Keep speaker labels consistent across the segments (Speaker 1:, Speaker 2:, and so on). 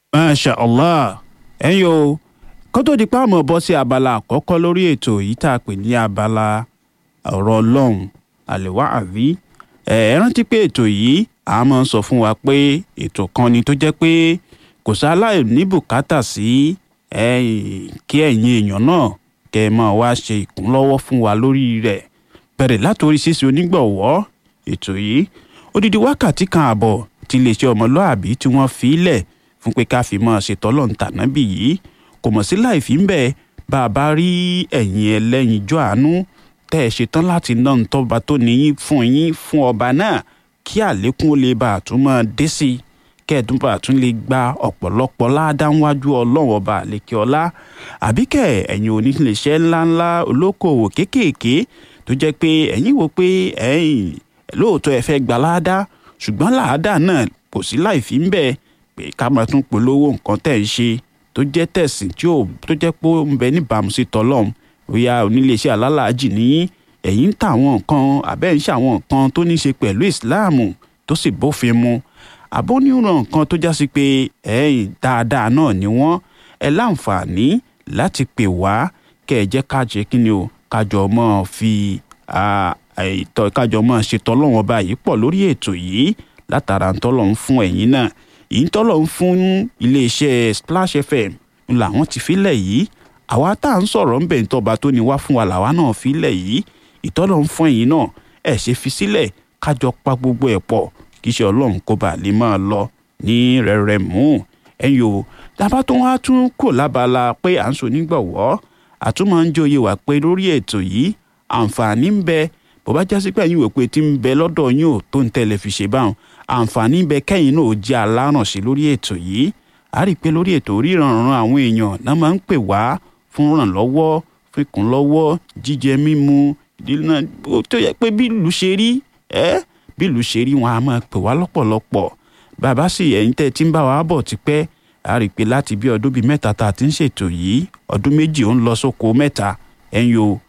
Speaker 1: masha allah ẹ̀yin o kó tó di pa àmọ́ bọ́ sí abala àkọ́kọ́ lórí ètò yìí tá a pè ní abala ọ̀rọ̀ ọlọ́run àlèwà àbí ẹ rántí pé ètò yìí a máa ń sọ fún wa pé ètò kan ni tó jẹ́ pé kò sáláì ní bùkátà sí kí ẹ̀yin èèyàn náà kẹ́ ẹ máa wá ṣe ìkúnlọ́wọ́ fún wa lórí rẹ̀ bẹ̀rẹ̀ látòrí ṣíṣe onígbọ̀wọ́ ètò yìí odidi wákàtí kan àbọ̀ tí iléeṣẹ́ ọmọlúàbí tí wọ́n fi lẹ̀ fún pé ká fi máa ṣètò ọlọ́ǹtànábì yìí kò mọ̀ sí láì fi ń bẹ̀ bá a bá rí ẹ̀yin ẹlẹ́yinjú àánú tẹ́ ẹ ṣetán láti ná ntọ́ba tó níyìn fún yín fún ọba náà kí àlékún ó lè bá a tún máa dé sí i kẹ́ẹ̀dún bá a tún lè gba ọ̀pọ̀lọpọ̀ ládáwájú ọlọ́run ọba àlékè ọlá àbí kẹ́ ẹ̀yin oníléeṣẹ́ ńláńlá olókoòwò kéékèèké tó jẹ́ pé ẹ̀yin wò pé ẹ̀yin lóòótọ́ ẹ fẹ́ gba láàdá ṣùgbọ́n láàdá náà kò sí láì fi ń bẹ̀ pé ká máa tún polówó nǹkan tẹ̀ ń ṣe tó jẹ́ tẹ̀sìn tí ò tó jẹ́ pé ó ń bẹ níbàámu sí tọ́lọ́run bóyá oníléeṣẹ́ alálàájì ní ẹ̀yin ń ta àwọn nǹkan àbẹ́ ń ṣe àwọn nǹkan tó ní í ṣe pẹ̀lú ìsìláàmù tó sì bófin mu àbóníran nǹkan tó já sí pé ẹ̀yin dáadáa náà ni wọ́n ẹ láǹfààní láti pè wá kẹ́ ẹ jẹ́ ká jẹ́ kí ni o kájọ mọ́ fi ìtọ́ kájọ mọ́ ṣètò ọlọ́run ọba yìí pọ̀ lórí ètò yìí látara ntọ́lọ́run fún ẹ̀yin náà èyí ntọ́lọ́run fún iléeṣẹ́ Splash FM làwọn ti filẹ̀ yìí àwa tá à ń sọ̀rọ̀ ń bẹ̀ ntọ́ba tó ní wá fún wa làwa náà filẹ̀ yìí ìtọ́lọ́run fún ẹ̀yin náà ẹ̀ ṣe fi sílẹ̀ kájọ pa gbogbo ẹ̀ pọ̀ kí iṣẹ́ ọlọ́run kó bàa lè máa lọ ní rẹ̀rẹ̀ mú ẹ̀yin o dábàá tó wá tún kò lábala pé à ń so nígbọ̀wọ́ àtúmọ̀ ń jóye wà pé lórí ètò yìí àǹfààní ń bẹ bó bá jásí pé ẹ̀yin wò pé tí ń bẹ lọ́dọ̀ yín ò tó ń tẹ̀lé fi ṣe báwọn àǹfààní ń bẹ kẹ́yìn náà ó jẹ́ alárànṣe lórí ètò yìí a rí i pé lórí ètò oríranran àwọn èèyàn náà máa ń pè wá fún rànlọ́wọ́ fún ìkúnlọ́wọ́ jíjẹ mímu ìdílé náà tó yẹ pé bí ìlú ṣe rí ẹ́ bí ìlú ṣe rí wọn a máa pè wá lọ́pọ̀lọpọ̀ bàbá sì ẹ̀yin tẹ́ tí ń bá wa bọ̀ tipẹ́ a rí i pé láti bí ọdún bíi mẹ́ta tá a ti ń ṣètò yìí ọdún méjì ó ń lọ sóko mẹ́ta ẹ̀yin o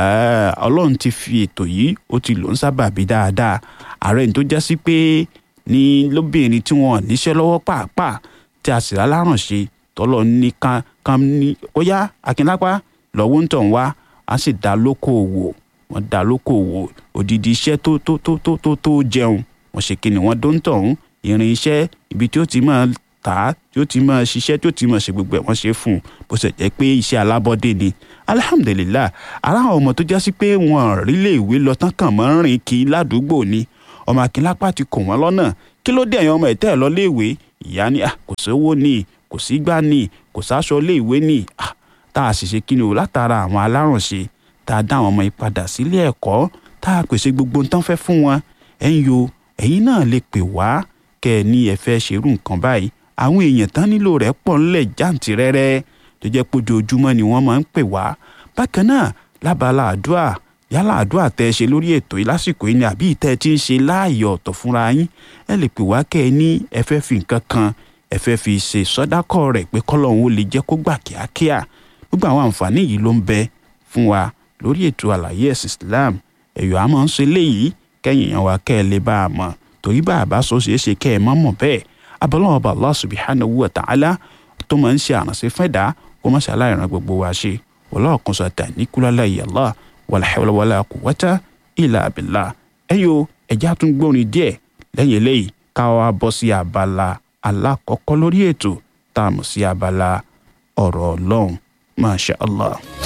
Speaker 1: ọlọ́run ti fi ètò yìí ó ti lò ń sábà bí dáadáa ààrẹ ní tó já sí pé ní lóbìnrin tí wọn níṣẹ́ lọ́wọ́ pàápàá tí a sì lálárànṣe tọ́lọ́ ní kan kan ní ó yá akínlápá lọ́wọ́ ń tàn wá a sì dá lókòòwò wọ́n dá lókòòwò òdìdí iṣẹ́ tó tó tó tó tó tó jẹun wọ́n ṣe kí ni wọ́n dó ń tọ̀hún irin iṣẹ́ ibi tí ó ti máa tà á tí ó ti máa ṣiṣẹ́ tí ó ti máa ṣe gbogbo ẹ̀ wọ́n ṣe fún un bó ṣe jẹ́ pé iṣẹ́ alábọ́dé ni alihamudulilayi ara àwọn ọmọ tó já sí pé wọn rí lè ìwé lọ tán kàn mọ́ rìn kí ládùúgbò ni ọmọ akínlápá ti kò wọ́n lọ́nà kí ló dé ẹ̀yàn ọmọ ẹ̀tẹ́ ẹ̀ lọ léèwé ìyá ni kò sówó ni kò sí gbá ni kò sáṣọ léèwé ni tá a sì ṣe kí ni o látara àwọn alárànṣe tá a dá àwọn ọmọ yìí padà sílé ẹ̀kọ́ tá a pèsè gbogbo nǹkan fẹ́ fún wọn ẹ̀yin yo ẹ̀yin náà lè pè wá kẹ́ ẹ ní ẹ fẹ́ ṣerú nǹkan báyìí àwọn èèyàn tán nílò rẹ̀ pọ̀ ńlẹ̀ jàǹtìrẹrẹ tó jẹ́ pé ojoojúmọ́ ni wọ́n máa ń pè wá bákan náà lábala àdúrà yálà àdúrà tẹ́ ẹ ṣe lórí ètò yìí lásìkò yìí ni àbí ìtẹ́ ẹ ti ń ṣe láàyè ọ̀tọ̀ fúnra yín ẹ lè pè wá kẹ́ ẹ ní ẹ fẹ́ fi nǹkan kan ẹ fẹ́ fi ṣe sọ́dákọ̀ rẹ̀ pé kọ́lọ́hún ó lè jẹ́ kó gbà kíákíá gbogbo àwọn àǹfààní yìí ló ń bẹ fún wa lórí ètò àlàyé ẹ̀sìn Islam ẹ̀yọ́ a máa ń ṣe léyìí kẹ́yìn yẹn wa kẹ́ ẹ lè bá a mọ̀ torí bá a bá so ṣeé ṣe kẹ́ ẹ má mọ̀ bẹ́ẹ̀ abọ́lọ́wọ́ bá Allah subhanahu wa ta'ala tó máa ń ṣe àránṣẹ́ fẹ́dá kó má ṣe aláìran gbogbo wa ṣe wọlọ́ọ̀ kan sọ̀tà ní kúlálà ìyàlá wala hawla wala quwwata illa billah ẹ̀yọ́ ẹ̀já tún gbórin díẹ̀ lẹ́yìn eléyìí ká wá bọ́ sí abala alákọ̀ọ́kọ́ lórí ètò tá a mọ̀ sí abala ọ̀rọ̀ ọlọ́run masha Allah.